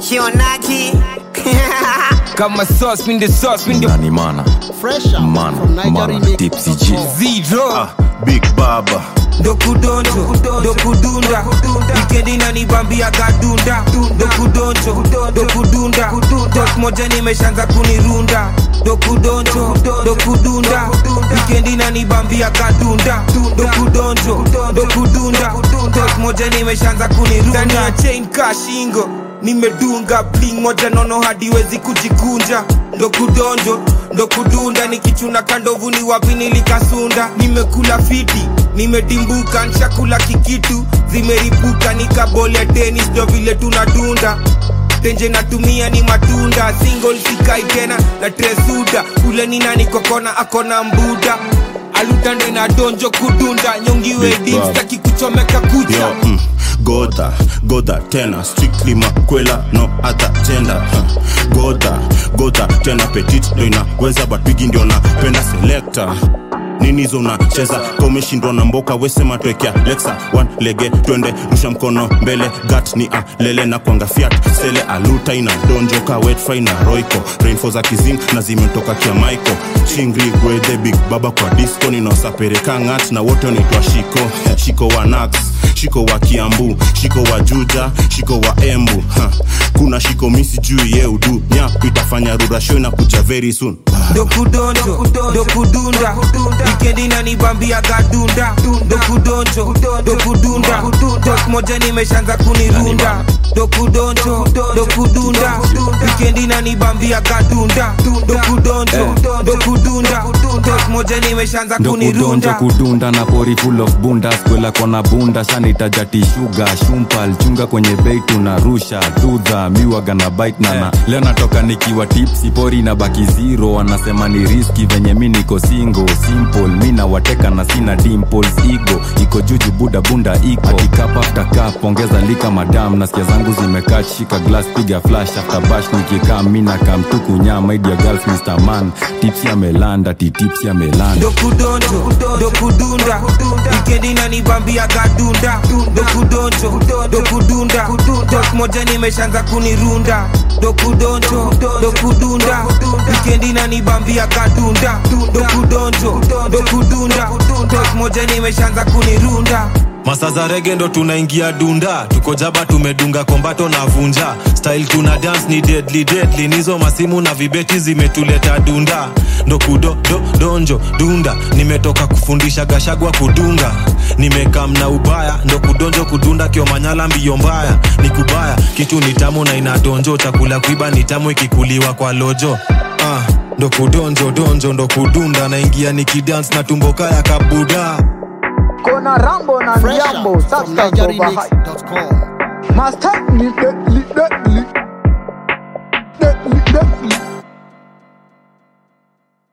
kionaki kama sauce mi the sauce mi the nani mana Fresh out Man, from man, Nigeria Tipsy G. zero big baba dokudonjo dokudunda wikendi nanibambia gadunda dokudonjo dokudunda tok moja nimeshanza kunirunda dokudonjo dokudunda wikendi nanibambia gadunda dokudonjo dokudunda tok moja nimeshanza kunirunda ndani ya chain kashingo nimedunga bling moja nono hadiwezi kujikunja ndokudonjo ndokudunda nikichuna kandovu ni wapi nilikasunda nimekula fiti nimedimbuka nshakula kikitu zimeripuka nikabole tenis ndo vile tunadunda tenje natumia ni matunda single sikai tena na tresuda ule ni nani kokona akona mbuda alutande na donjo kudunda nyongiwe Big dim Bob. staki kuchomeka kucha yo mm, goda goda tena strictly makwela no other gender huh. goda goda tena petit ndo inaweza but bigi ndio napenda selector nini hizo unacheza ka umeshindwa na mboka wesema twekea lexa one lege twende rusha mkono mbele gat ni a lele na kwanga fiat sele aluta ina donjoka wetfry na roiko rainfo za kizing na zimetoka kia maiko chingri gwedhe big baba kwa disco ninaosapereka ngat na wote wanaitwa shiko shiko wa nax shiko wa kiambu shiko wa juja shiko wa embu ha. kuna shiko misi juu ye udu nyap itafanya rurasho na kuja very soon dokudonjo dokudunda wikendi nanibambia gadunda dokudonjo dokudunda tok moja nimeshanza kunirunda dokudonjo dokudunda wikendi nanibambia gadunda dokudonjo dokudunda tok moja nimeshanza ndo kudonjo kunirunda kudunda na pori full of bunda skwela kona bunda shanaitajati shuga shumpal chunga kwenye bei tunarusha dudha miwaga na bite nana leo natoka nikiwa tipsi pori na baki zero wanasema ni riski venye mi niko singo simple mi nawateka na sina dimples igo iko juju buda bunda iko akikap after cup ongeza lika madam nasikia zangu zimekaa shika glass piga flash after bash nikikaa mi nakamtuku nyama idia girls mr man tipsi amelanda ti tipsi amelanda dokudonjo dokudunda wikendi nanibambia gadunda dokudonjo dokudunda tok moja nimeshanza kunirunda dokudonjo dokudunda wikendi nanibambia gadunda dokudonjo dokudunda tok moja nimeshanza kunirunda masa za rege ndo tunaingia dunda tuko jaba tumedunga kombato na vunja style tuna dance ni deadly deadly nizo masimu na vibeti zimetuleta dunda ndo kudo do, donjo dunda nimetoka kufundisha gashagwa kudunga nimekam na ubaya ndo kudonjo kudunda kiomanyala mbio mbaya ni kubaya kitu ni tamu na inadonjo chakula kuiba ni tamu ikikuliwa kwa lojo ah, ndo kudonjo donjo ndo kudunda naingia nikidance na tumbo kaya kabuda Kona Rambo na Fresh Ndiambo, out from substance over hype. NigeriaMix.com. Master, lead the, lead the,